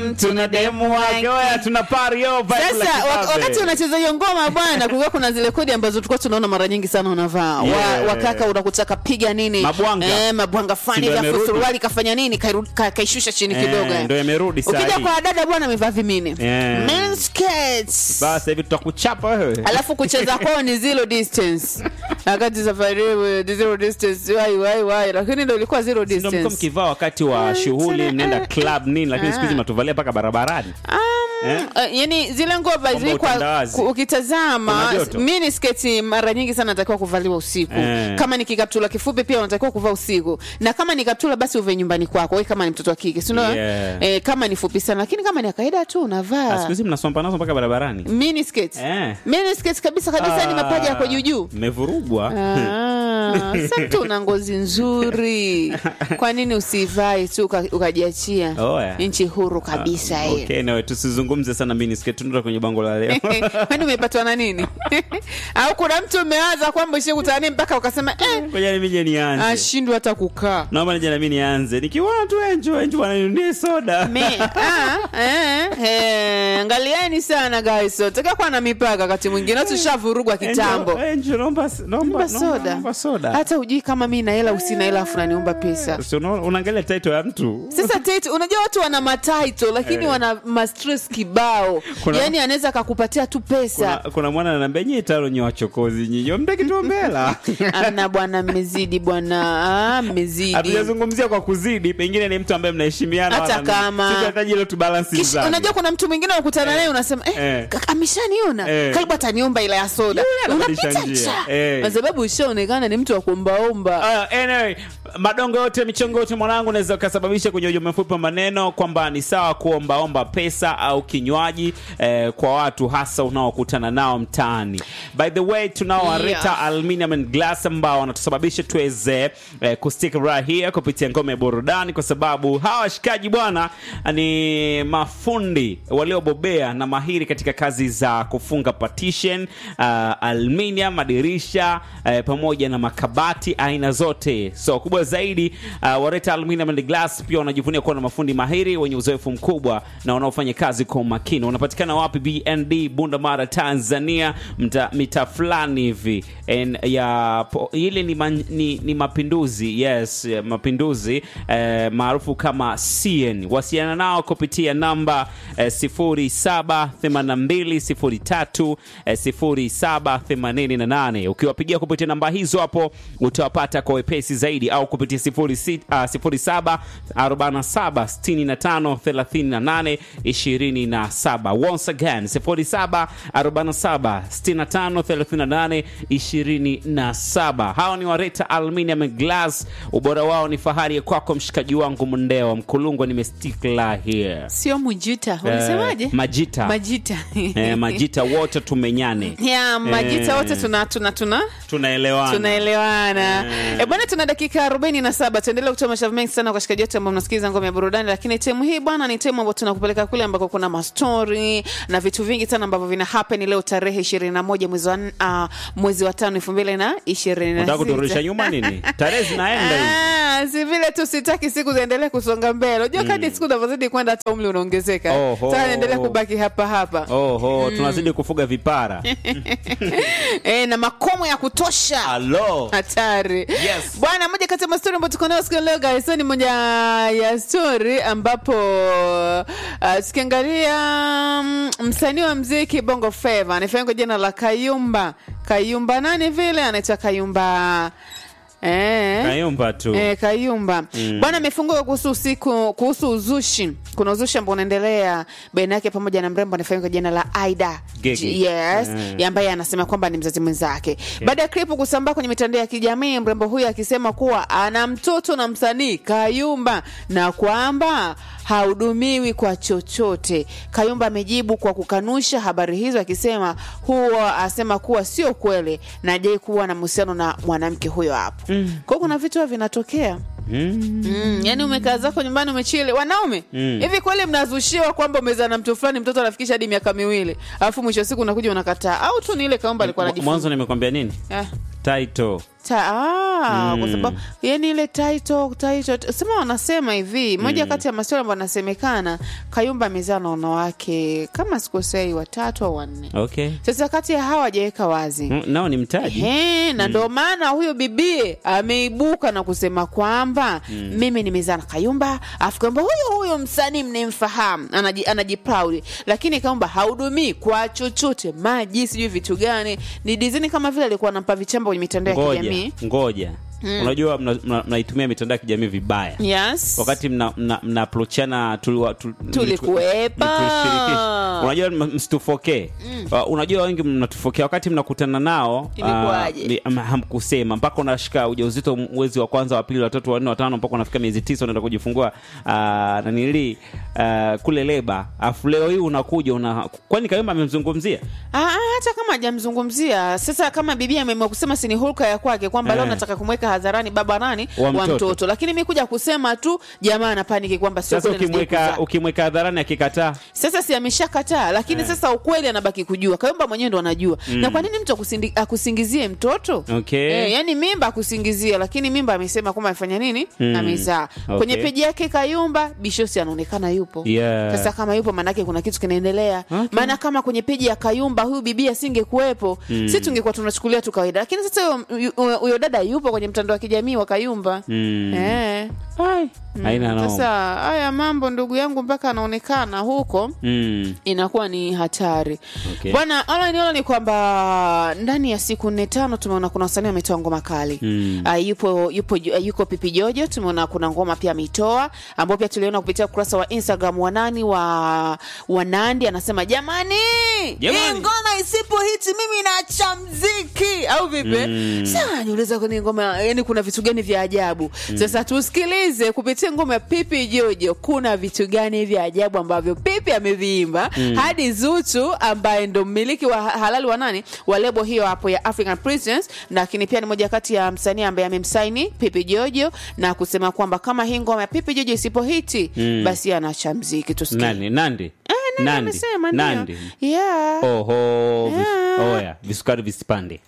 tuna demu wake oya tuna pari yo vibe la sasa kibabe. wak- wakati unacheza hiyo ngoma bwana kulikuwa kuna zile kodi ambazo tulikuwa tunaona mara nyingi sana unavaa Yeah. wa, wakaka unakutaka piga nini Mabwanga. eh, mabwanga Si fani ndo vya yamerudi? suruali kafanya nini kairu- ka- kaishusha chini Eh, kidogo eh. ndo yamerudi saa ukija hii. kwa dada bwana amevaa vimini Yeah. Men's skirts. basi hivi tutakuchapa wewe alafu kucheza kwao ni zero distance wakati safari hiyo ni zero distance wai wai wai lakini ndo ilikuwa zero ndo mko distance mkivaa wakati wa shughuli tuna- mnaenda club nini lakini siku hizi mnatuvalia mpaka barabarani Um, Eh? uh, yani zile ngova Kwamba zilikuwa utandawazi. ku- ukitazama Kuna joto. mini sketi mara nyingi sana natakiwa kuvaliwa usiku Eh. kama ni kikaptula kifupi pia unatakiwa kuvaa usiku na kama ni kaptula basi uve nyumbani kwako we kama ni mtoto wa kike si ndio? Yeah. eh, kama ni fupi sana lakini kama ni ya kawaida tu Ah, unavaa siku hizi mnasomba nazo mpaka barabarani mini sketi Eh. mini sketi kabisa kabisa ni mapaja yako juu juu mmevurugwa Ah, sasa mtu una ngozi nzuri kwa nini usivae tu uka- ukajiachia Oya. nchi huru kabisa hiyo okay, nawe tusizungumze sana miniskirt tunaenda kwenye bango la leo kwani umepatwa na nini au kuna mtu umewaza kwamba ishikutani mpaka ukasema eh, ngoja na mimi nianze ashindwe hata kukaa naomba nije na mimi nianze nikiona tu enjo enjo wananinunie soda Me, ah, eh, eh, angalieni sana guys taka kuwa na mipaka wakati mwingine tushavurugwa kitambo Angel, Angel, naomba naomba Naomba naomba- soda naomba soda hata hujui kama mi na hela usina hela afu naniomba pesa Si unaona- unaangalia title ya mtu sasa tate unajua watu wana mataito lakini Eh. wana mastress kibao Kuna- yaani anaweza akakupatia tu kuna, pesa kuna mwana ananiambia nyie taro nye wachokozi nyinyi mtaki tuombela amna bwana mmezidi bwana ah, mmezidi hatujazungumzia kwa kuzidi pengine ni mtu ambaye mnaheshimiana Hata wala- kama. sitahitaji ile tubalansi Kisha, mizani. unajua kuna mtu mwingine unakutana naye unasema eh, Eh. kaka, ameshaniona Eh. karibu ataniomba ila ya soda anabadilisha unapita njia. cha Eh. kwa sababu ushaonekana ni mtu wa kuombaomba Uh, anyway, madongo yote michongo yote mwanangu unaweza ukasababisha kwenye ujumbe mfupi wa maneno kwamba ni sawa kuombaomba pesa au kinywaji eh, kwa watu hasa unaokutana nao mtaani by the way tunao Yeah. Areta aluminium and glass ambao wanatusababisha tuweze eh, kustik right here kupitia ngome ya burudani kwa sababu hawa washikaji bwana ni mafundi waliobobea na mahiri katika kazi za kufunga partition uh, aluminium madirisha eh, pamoja na makabati aina zote so kubwa zaidi uh, wareta aluminium and glass pia wanajivunia kuwa na mafundi mahiri wenye uzoefu mkubwa na wanaofanya kazi kwa umakini wanapatikana wapi bnd bundamara tanzania mta, mita fulani hivi En- ya po- ile ni, man, ni, ni mapinduzi yes eh, mapinduzi eh, maarufu kama cn wasiana nao kupitia namba eh, 078203 eh, 0788 ukiwapigia kupitia namba hizo hapo utawapata kwa wepesi zaidi au kupitia 06, ah, 0747353827 once again 0747353827 hawa ni wareta aluminium and glass ubora wao ni fahari ya kwako mshikaji wangu mndewa mkulungwa nimestikla here sio mujita unasemaje Eh, majita majita eh, majita wote tumenyane ya majita Eh. wote tuna tuna tuna tunaelewana tunaelewana Eh. e bwana tuna dakika arobaini na saba tuendelea kutoa mashavu mengi sana kwa shikaji wote ambao mnasikiliza ngome ya burudani lakini temu hii bwana ni temu ambao tunakupeleka kule ambako kuna mastori na vitu vingi sana ambavyo vina happen leo tarehe ishirini na moja mwezi wa n- ah, mwezi wa tano elfu mbili na ishirini na unataka kuturudisha sita. nyuma nini tarehe zinaenda hivi Ah, si vile tu sitaki siku ziendelee kusonga mbele unajua kadi siku unavyozidi kwenda hata umri unaongezeka Oho. Sasa naendelea kubaki hapa hapa oho tunazidi kufuga vipara e, na makomo ya kutosha alo hatari Yes. bwana moja kati ya mastori ambayo tuko nayo siku ya leo guys ni moja ya stori ambapo uh, tukiangalia mm, msanii wa mziki bongo feva anafahamika kwa jina la kayumba kayumba nani vile anaitwa kayumba eh. kayumba tu Eh, Kayumba bwana amefunguka kuhusu usiku kuhusu uzushi. Kuna uzushi ambao unaendelea baina yake pamoja na mrembo anafahamika kwa jina la Aida Gigi. G- yes, Mm. ya ambaye anasema kwamba ni mzazi mwenzake. Baada ya klipu kusambaa kwenye mitandao ya kijamii, mrembo huyo akisema kuwa ana mtoto na msanii Kayumba na kwamba hahudumiwi kwa chochote. Kayumba amejibu kwa kukanusha habari hizo akisema huwa asema kuwa sio kweli na hajai kuwa na mahusiano na mwanamke huyo hapo. Mm. Kwa hiyo kuna vitu huwa vinatokea. Mm. Mm, yani umekaa zako nyumbani umechile wanaume Mm. hivi kweli mnazushiwa kwamba umezaa na mtu fulani mtoto anafikisha hadi miaka miwili alafu mwisho wa siku unakuja unakataa au tu ni ile kaomba alikuwa Mwa- anajifunza mwanzo nimekwambia nini eh. title Ta, ah, kwa sababu yani ile title title sema wanasema hivi moja kati ya maswala ambayo anasemekana Kayumba amezaa na wanawake kama sikosei watatu au wanne. okay Sasa kati ya hawa hajaweka wazi Mm, nao ni mtaji Ehe, na ndo maana huyo bibie ameibuka na kusema kwamba mimi nimezaa na Kayumba, afu kwamba huyo huyo msanii mnemfahamu anaji, anajiproud, lakini Kayumba haudumii kwa chochote, maji sijui vitu gani, ni dizini kama vile alikuwa anampa vichamba kwenye mitandao ya ngoja kijamii. ngoja unajua mnaitumia mna, mnaitumia mitandao ya kijamii vibaya Yes. wakati mna, mna, mna approachana tuliwa- tu- Tulikuwepa. tulishirikisha. unajua m- msitufokee Uh, unajua wengi mnatufokea wakati mnakutana nao uh, Ilikuwaje? ni- am- hamkusema mpaka unashika ujauzito mwezi wa kwanza wa pili watatu wanne watano mpaka unafika miezi tisa unaenda kujifungua uh, nanili uh, kule leba afu leo hii unakuja una kwani kayumba amemzungumzia Ah, ah, hata kama hajamzungumzia sasa, kama bibi ameamua kusema si ni hulka ya kwake kwamba leo Eh. nataka kumweka hadharani baba nani Wa wa mtoto. mtoto, lakini mi kuja kusema tu jamaa anapaniki kwamba sio sasa kweli anastahili ukimweka kuzaa. ukimweka hadharani akikataa Sasa si ameshakataa, lakini sasa ukweli anabaki kujua. Kayumba mwenyewe ndo anajua. Na kwa nini mtu akusindi- akusingizie mtoto? Okay. Eh, yani mimba akusingizie, lakini mimba amesema kwamba amefanya nini? Mm. Amezaa. Okay. Kwenye peji yake Kayumba Bishosi anaonekana yupo. Yeah. Sasa kama yupo maanake kuna kitu kinaendelea. Okay. Maana kama kwenye peji ya Kayumba huyu bibi asingekuwepo, si tungekuwa tunachukulia tu kawaida. Lakini sasa huyo- huyo huyo dada yupo kwenye mtandao wa kijamii wa Kayumba. Mm. Eh. haina noma. Sasa haya mambo ndugu yangu mpaka anaonekana huko Mm. inakuwa ni hatari Okay. bwana online online ni kwamba ndani ya siku nne tano tumeona kuna wasanii wametoa ngoma kali Mm. uh, yupo yupo uh, yuko pipi jojo tumeona kuna ngoma pia ameitoa ambao pia tuliona kupitia ukurasa wa instagram wa nani wa wa nandi anasema jamani Jamani. hii ngoma isipo hiti mimi naacha mziki au vipi Mm. Sasa niuliza kwenye ngoma yani kuna vitu gani vya ajabu sasa tusikilize kupitia ngoma ya pipi jojo kuna vitu gani vya ajabu ambavyo pipi ameviimba hadi zuchu ambaye ndo mmiliki wa ha- halali wa nani wa lebo hiyo hapo ya african princess lakini pia ni moja kati ya msanii ambaye amemsaini pipi jojo na kusema kwamba kama hii ngoma ya pipi jojo isipo hiti Mm. basi anaacha mziki tusikie nani nandi Eh, nani Nandi. amesema ndio Nandi. yeah oho vis- Yeah. oya visukari visipande